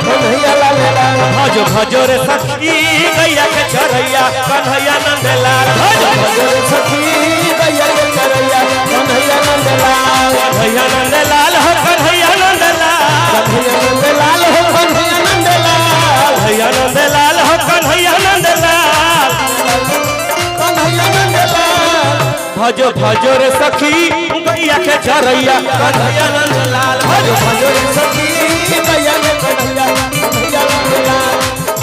कन्हैया लाल लाल भजो भजो रे सखी गैया के चरैया कन्हैया नंदलाल भजो भजो रे सखी गैया के चरैया कन्हैया नंद लाल कन्हैया नंदलाल हो कन्हैया नंदलाल कन्हैया नंद लाल हो कन्हैया नंद लाल कन्हैया नंदलाल हो कन्हैया नंदलाल कन्हैया नंद लाल भजो भजो रे सखी गैया के चरैया कन्हैया नंदलाल भजो भजो भजो रे सखी गैया के चरैया कन्हैया नंद लाल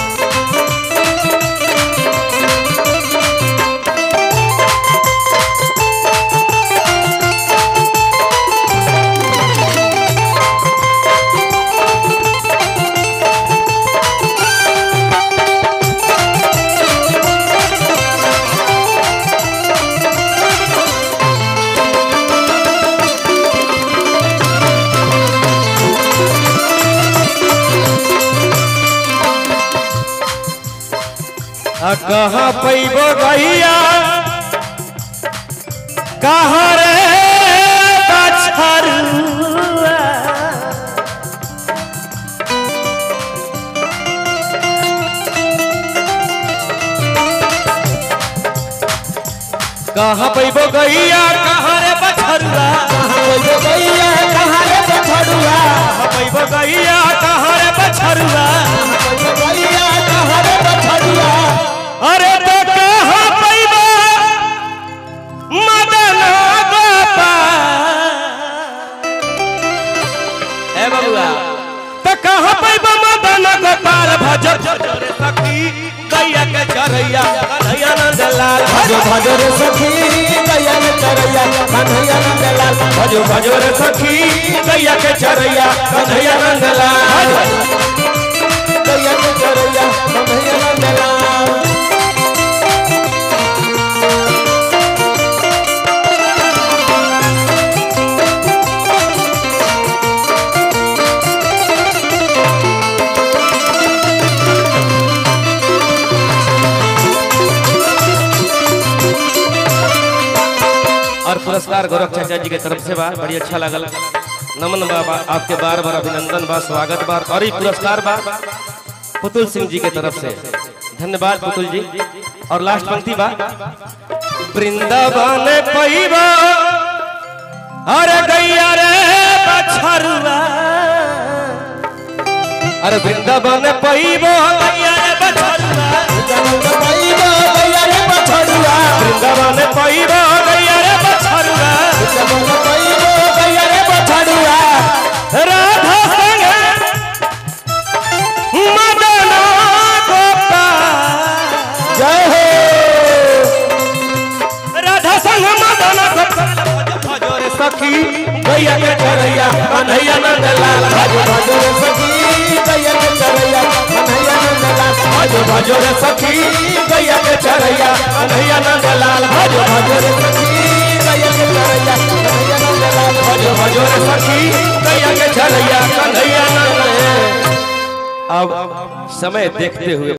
आ कहाँ पैबो गैया कहाँ रे बछरुआ कहाँ पैबो गैया कहाँ रे बछरुआ कहाँ गइलो गैया कहाँ रे बछड़ुआ कहाँ पैबो गैया कहाँ रे बछरुआ गइलो गैया कहाँ रे बछड़ुआ अरे तो कहाँ पैबो मदन गोपाल ए बबुआ तो कहाँ पैबो मदन गोपाल भजो भजो रे सखी गैया के चरैया कन्हैया नंद लाल भजो भजो रे सखी गैया के चरैया कन्हैया नंद लाल भजो भजो रे सखी गैया के चरैया कन्हैया नंद लाल गैया के चरैया कन्हैया नंद लाल और पुरस्कार गौरव चाचा जी के तरफ से बा बड़ी अच्छा लगल नमन बाबा आपके बार बार अभिनंदन बा स्वागत बा और ये पुरस्कार बा पुतुल सिंह जी के तरफ से धन्यवाद पुतुल जी और लास्ट पंक्ति बा वृंदावन पैबा अरे गैया रे बछरुआ अरे वृंदावन पैबो गैया रे बछरुआ नंद पैबो गैया रे बछड़ुआ वृंदावन पैबो गैया रे बछरुआ नंद पैबो गैया रे बछड़ुआ राधा संग मदन गोपाल जय हो राधा संग मदन गोपाल भजो रे सखी गैया के चरैया कन्हैया नंद लाल भजो भजो रे सखी गैया के चरैया कन्हैया नंद लाल भजो भजो रे सखी गैया के चरैया कन्हैया नंद लाल भजो भजो रे सखी गैया के चरैया कन्हैया नंद लाल भजो भजो रे सखी गैया के चरैया कन्हैया नंद अब समय देखते हुए